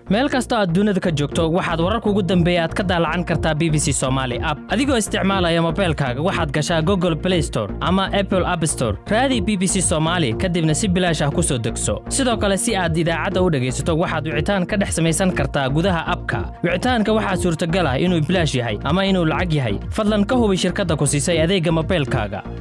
meel kastoo aad dunida ka joogto waxaad wararka ugu dambeeya aad ka daalacan kartaa b b c somaali app adigoo isticmaalaya mobeelkaaga waxaad gashaa google play store ama apple app store raadi b b c somaali kadibna si bilaash ah ku soo degso sidoo kale si aad idaacadda u dhegaysato waxaad wicitaan ka dhex samaysan kartaa gudaha abka wicitaanka waxaa suurtagal ah inuu bilaash yahay ama inuu lacag yahay fadlan ka hubi shirkadda ku siisay adeegga mobeelkaaga